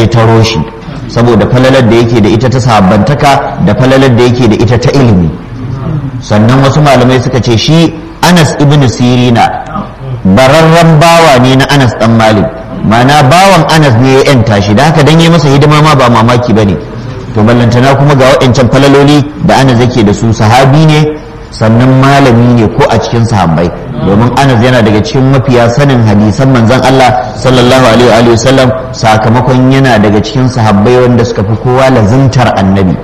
ya taro shi saboda falalar da yake da ita ta sahabbantaka da falalar da yake da ita ta ilimi sannan wasu malamai suka ce shi anas ibn sirina bararren bawa ne na anas dan malik mana bawan anas ne ya yanta shi da haka dan yi masa hidima ma ba mamaki ba ne to ballantana kuma ga waɗancan falaloli da anas yake da su sahabi ne sannan malami ne ko a cikin sahabbai domin anas yana daga cikin mafiya sanin hadisan manzon Allah sallallahu alaihi wa sallam sakamakon yana daga cikin sahabbai wanda suka fi kowa lazimtar annabi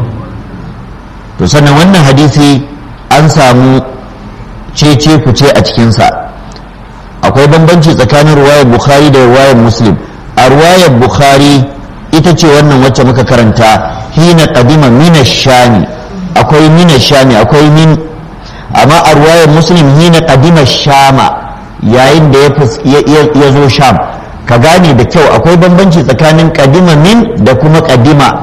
to sannan wannan hadisi an samu cece kuce a cikinsa akwai bambanci tsakanin ruwayar bukhari da ruwayar muslim a ruwayar bukhari ita ce wannan wacce muka karanta hina qadima mina shami akwai mina shami akwai min amma a ruwayar muslim hina qadima shama yayin da ya zo sham ka gane da kyau akwai bambanci tsakanin qadima min da kuma qadima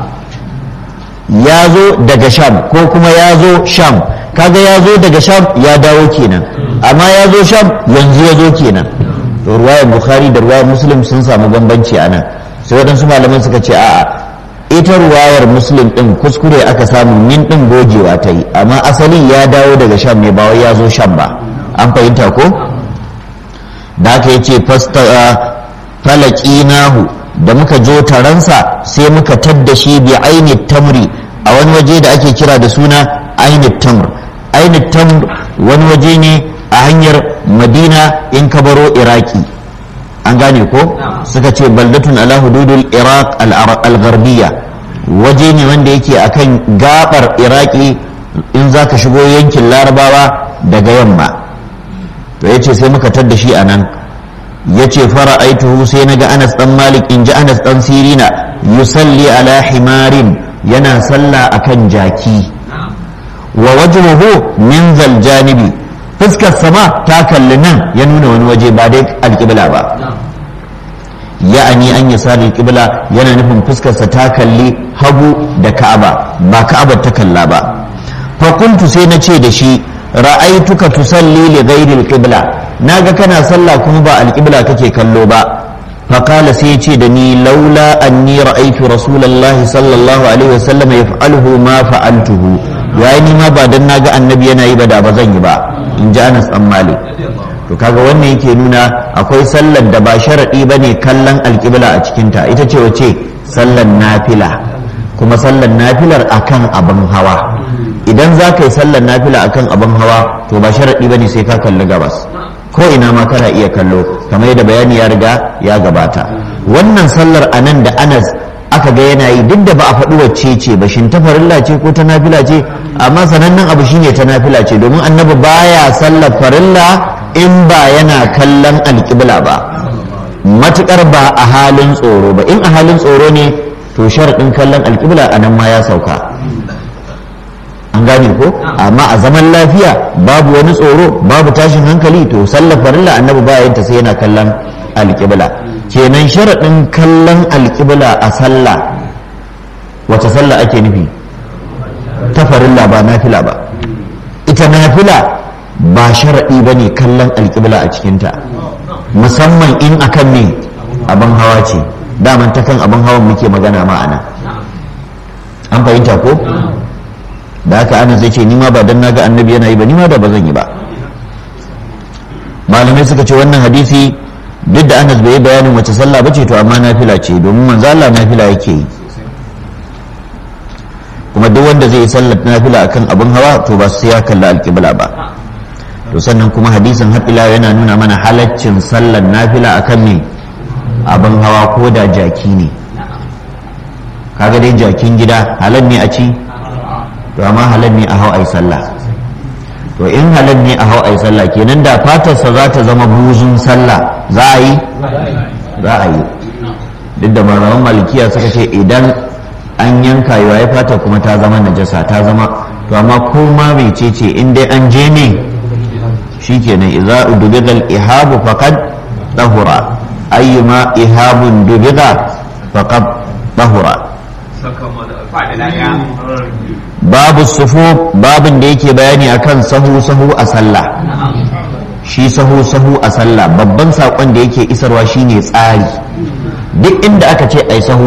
ya zo daga sham ko kuma ya zo sham kaga ya zo daga sham ya dawo kenan amma ya zo sham yanzu ya zo kenan to ruwayar bukhari da ruwayar muslim sun samu bambanci a nan sai waɗansu malaman suka ce a'a ita ruwayar muslim ɗin kuskure aka samu min ɗin gogewa ta yi amma asali ya dawo daga sham ne ba wai ya zo sham ba an fahimta ko da aka yi ce falakinahu da muka jo taransa sai muka tadda shi bi aini tamri a wani waje da ake kira da suna aini tamr aini tamr wani waje ne a hanyar madina in ka baro iraki an gane ko suka ce baldatun ala hududul iraq al-gharbiyya waje ne wanda yake akan gabar iraki in za ka shigo yankin larabawa daga yamma to ya ce sai muka tadda shi a nan ya ce fara aituhu sai na ga anas dan malik in ji anas dan sirina yusalli ala himarin yana sallah akan jaki wa wajhuhu min zal janibi fuskar sama ta kalli nan ya nuna wani waje ba dai alƙibla ba ya'ani an yi sari alƙibla yana nufin fuskarsa ta kalli hagu da ka'aba ba ka'abar ta kalla ba fakuntu sai na ce da shi ra'aituka tusalli li ghairi alqibla naga kana sallah kuma ba alqibla kake kallo ba فقال سيتي دني لولا أني رأيت رسول الله صلى الله عليه وسلم يفعله ما فعلته يعني ما بعد ناقا النبي أنا يبدا بزني با إن جاء أنس أم مالك to kaga wannan yake nuna akwai sallar da ba sharaɗi ba ne kallon alƙibla a cikinta ita ce wace sallar nafila kuma sallar nafilar akan abin hawa idan za ka yi sallar nafila akan abin hawa to ba sharaɗi ba ne sai ka kalli gabas ko ina ma kana iya kallo kamar yadda bayani ya riga ya gabata wannan sallar anan da anas aka ga yana yi duk da ba a faɗi wacce ce ba shin ta farilla ce ko ta nafila ce amma sanannen abu shine ta nafila ce domin annabi baya sallar farilla in ba yana kallon alƙibla ba matuƙar ba a halin tsoro ba in a halin tsoro ne to sharaɗin kallon alƙibla a nan ma ya sauka an gane ko amma a zaman lafiya babu wani tsoro babu tashin hankali to sallar farilla annabi ba yanta sai yana kallon alƙibla kenan sharaɗin kallon alƙibla a sallah wace sallah ake nufi ta farilla ba nafila ba ita nafila ba sharaɗi ba ne kallon alƙibla a cikinta musamman in akan ne abin hawa ce daman ta kan abin hawan muke magana ma'ana an fahimta ko da haka ana zai ce ni ma ba dan naga annabi yana yi ba ni ma da ba zan yi ba malamai suka ce wannan hadisi duk da anas bai yi bayanin wace sallah bace to amma nafila ce domin manzo Allah nafila yake yi kuma duk wanda zai yi sallar nafila akan abin hawa to ba sai ya kalla alƙibla ba to sannan kuma hadisin har ila yana nuna mana halaccin sallar nafila akan me abin hawa ko da jaki ne kaga dai jakin gida halal ne a ci to amma halal ne a hau ai sallah to in halal ne a hau ai sallah kenan da fatarsa za ta zama buzun sallah za a yi za a yi duk da malaman malikiya suka ce idan an yanka yawa ya fata kuma ta zama najasa ta zama to amma ko ma mai ce ce in dai an je ne shikenan idza udubiga al-ihabu faqad tahura ayyuma ihabun dubiga faqad tahura babu sufu babin da yake bayani akan sahu sahu a sallah shi sahu sahu a sallah babban saƙon da yake isarwa shine tsari duk inda aka ce ai sahu